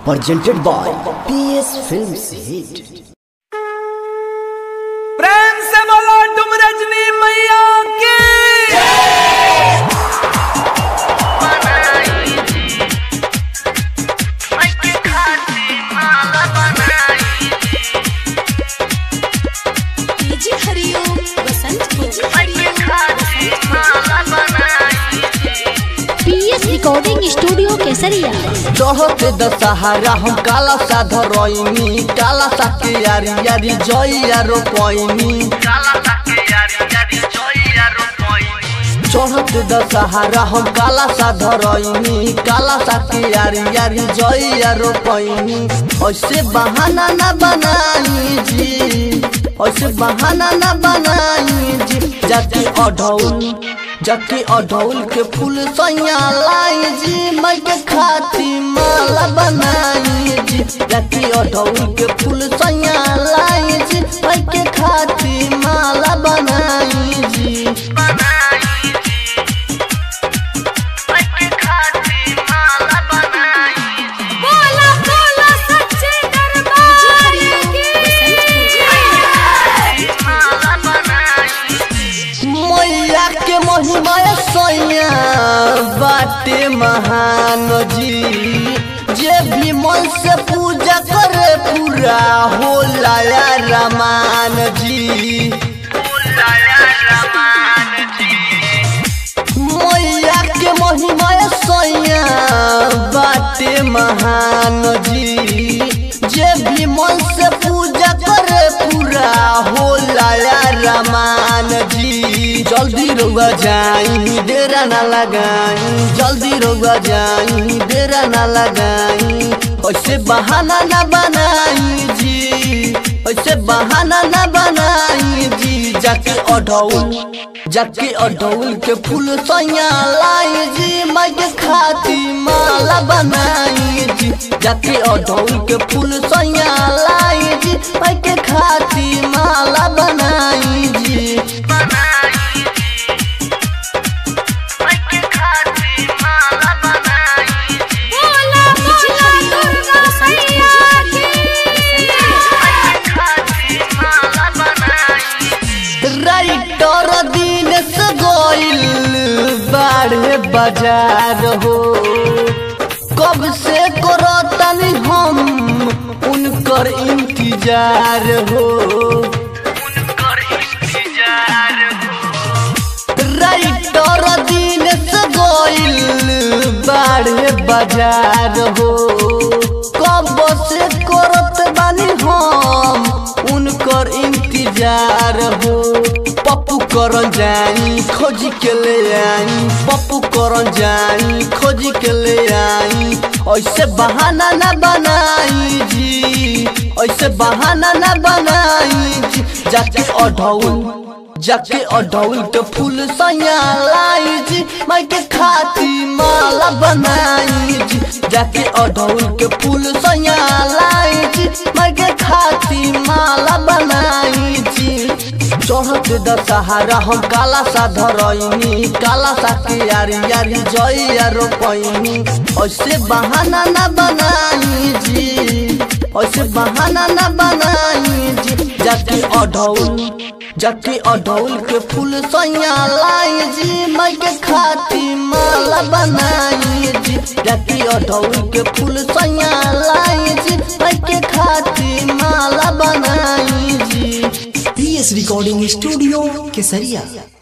presented by PS Films Hit. प्रेम से बोलो तुम रजनी मैया की जी हरिओम बसंत जी पीएस रिकॉर्डिंग स्टूडियो केसरिया चढ़त दशहरा हम काला सा धरैनी काला सा के यारी यारी जइया रोपैनी चढ़त दशहरा हम काला सा धरैनी काला सा के यारी यारी जइया रोपैनी ऐसे बहाना ना बनाई जी ऐसे बहाना ना बनाई जी जाके अढौल जाके अढौल के फूल सैया लाई जी मैं के खाती माला बनाई जी जाके अढौल के फूल सैया लाई जी मैं के खाती माला बनाई जी बोला बोला सच्चे दरबार की मैया के महिमा सैया बाटे महान जी जे भी मन से पूजा करे पूरा होला या रमान जी मैया के महिमा सैया बाटे महान जी जे भी मन से पूजा करे पूरा होला या रमान जी जल्दी रउआ जाई डेरा ना लगाई जल्दी रउआ जाई डेरा ना लगाई ऐसे बहाना ना बनाई जी ऐसे बहाना ना बनाई जी जाके अढौल जाके अढौल के फूल सैया लाई जी मैं के खाती माला बनाई जी जाके अढौल के फूल सैया लाई जी मैं के खाती माला बनाई जी बोला बोला दुर्गा मैया राइटर दिन से गोइल बाढ़े बाजार हो कब से करो तनी हम उनकर इंतजार हो राइटर दिन से गोइल बाढ़े बाजार हो कब से करत बानी हम उनकर इंतजार हो पप्पू करन जाई खोज के ले आई पप्पू करन जाई खोज के ले आई ऐसे बहाना ना बनाई जी ऐसे बहाना ना बनाई जी जाके अढौल जाके अढौल के फूल सैया लाई जी मैं के खाती माला बनाई जी जाके अढौल के फूल सैया लाई जी मैं के खाती माला बनाई जी चढ़त दशहरा हम काला सा धरैनी काला सा के यारी यारी जइया रोपैनी ऐसे बहाना ना बनाई जी ऐसे बहाना ना बनाई जी जाके अढौल जाके अढौल के फूल सैया लाई जी मैं के खाती माला बनाई जी जाके अढौल के फूल सैया लाई जी मैं के खाती माला बनाई जी PS Recording Studio Kesaria.